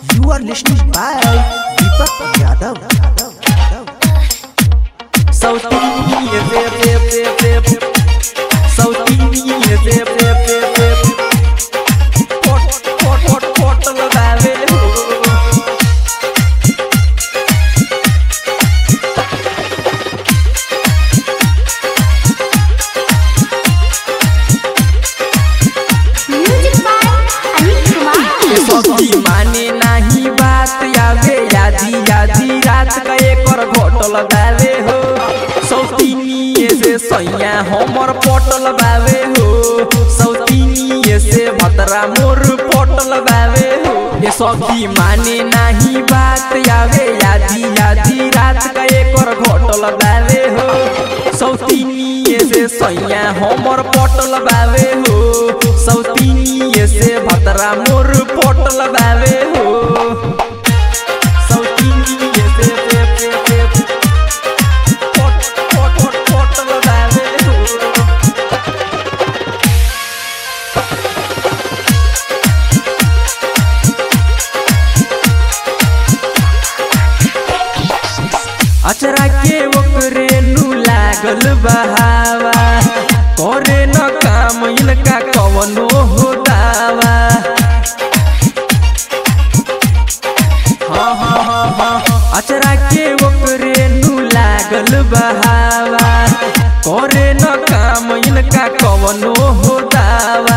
You are listening by Deepak Yadav. Yadav. Yadav. Sautinho, zep, zep, zep, zep. Sautinho, zep, zep, zep, zep. Pot, pot, pot, pot, लगावे हो। Music by Anil Kumar सखी माने नाही बात आवे यादी यादी रात का एकर घोटल बावे हो सौतीनिए से सैया हमर पटल बावे हो सौतीनिए से भतरा मोर पटल बावे हो ये सखी माने नाही बात आवे यादी यादी रात का एकर घोटल बावे हो सौतीनिए से सैया हमर पटल बावे हो सौतीनिए से भतरा मोर पटल बावे हो सौतीनिए से से से से पट पट पट पटल बावे हो अचरा के ओकरे नु लागल बहावा करे न काम इनका कवनो हो दावा हाँ हाँ हाँ हाँ अचरा के ओकरे नु लागल बहावा करे न काम इनका कवनो हो दावा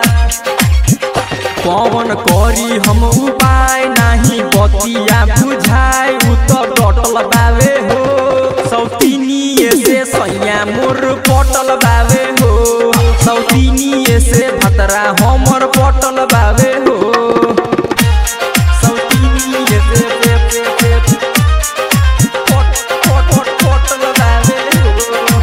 पवन करी हम उपाय नाही बतिया बुझाई उ तो डटल बावे हो सौतीनिए से सैया मोर पटल बावे हो सौतीनिए से भतरा हमर पटल बावे हो सौतीनिए से से से से पट पट पट पटल बावे हो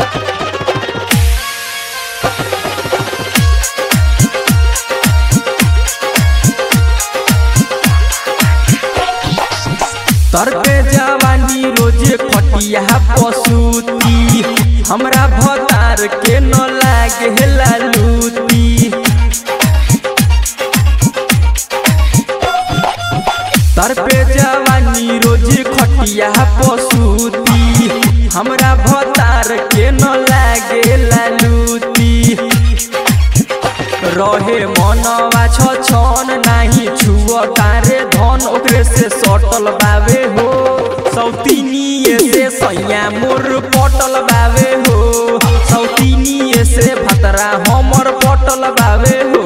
तर पे जवानी रोजे खटिया पसूती हमरा भतार के न लागे लालूती तर पे जवानी रोजे खटिया पसूती हमरा भतार के न लागे लालूती रहे मनवा छ छन नाही छुअ तारे धन ओकरे से सटल बावे हो सौतीनिए से सैया मोर पटल बावे हो सौतीनिए से भतरा हमर पटल बावे हो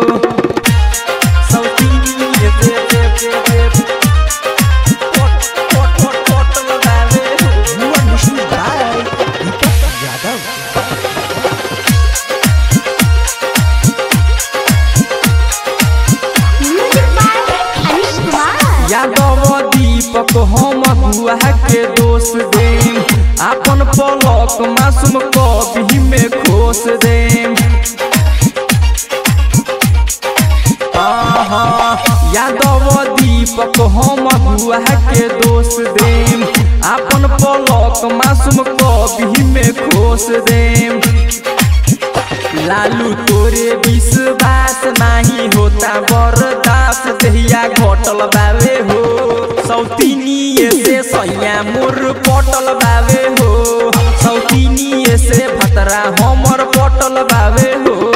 सौतीनिए से से से से पट पट पट पटल बावे हो You are listening by Deepak Yadav. Music by Anil Kumar Yadav Deepak हम गुआ के दोष देम आपन पलक मासूम कभी में खोस देम आहा, यादव दीपक हम गुआ के दोष देम आपन पलक मासूम कभी में खोस देम लालू तोरे विश्वास नाही होता बरदास दहिया घटल बावे हो सौतीनिए से सैया मोर पटल बावे हो सौतीनिए से भतरा हमर पटल बावे हो